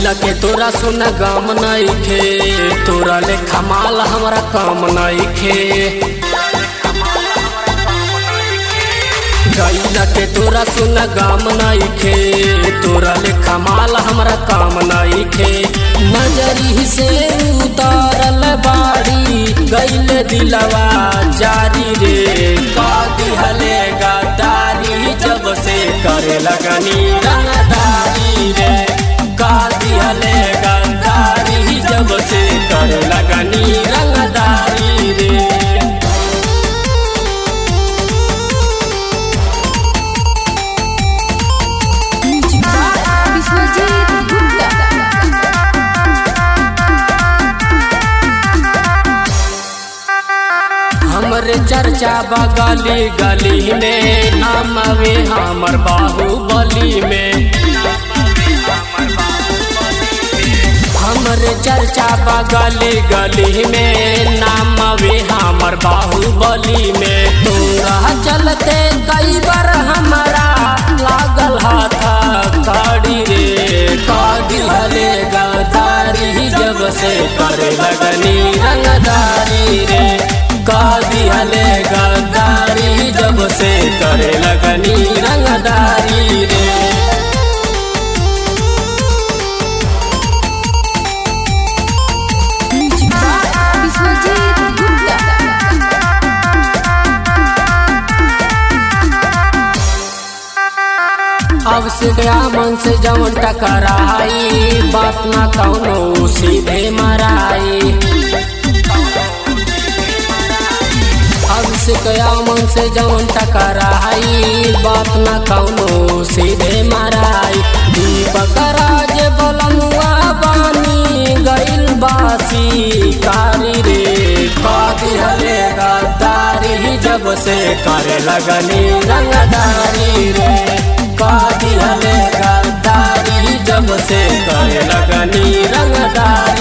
गैला के तोरा सुन गम नइखे तोरा ले खमाल हमरा काम नइखे गैला के तोरा सुन गम नइखे तोरा ले खमाल हमरा काम नइखे नजरी से उतारल बाड़ी गैल दिलवा जारी रे का दिहले गदारी जब से करे लगनी रंगदारी रे का दिहले गदारी जब से करे लगनी रंगदारी रे विश्वजीत गुप्ता हमरे चर्चा बगली गली में नाम वे हमर बाहुबली में हमरे चर्चा बगली गली में नाम वे हमर बाहुबली में तोरा चलते कई बार हमारा लागल हाथ कड़ी रे का दिहले गदारी जब से करे लगनी रंगदारी रे का दिहले गदारी जब से करे लगनी रंगदारी रे विश्वजीत गुप्ता अब से गया मन से जवन टकराई बात ना कौनो सीधे मराई अब से गया मन से जवन टकराई बात ना कौनो सीधे मराई दीपक राज बलमुआ बानी गइल बासी कारी रे का दिहले गद्दारी जब से करे लगनी रंगदारी रे का दिहले गद्दारी जब से करे लगनी रंगदारी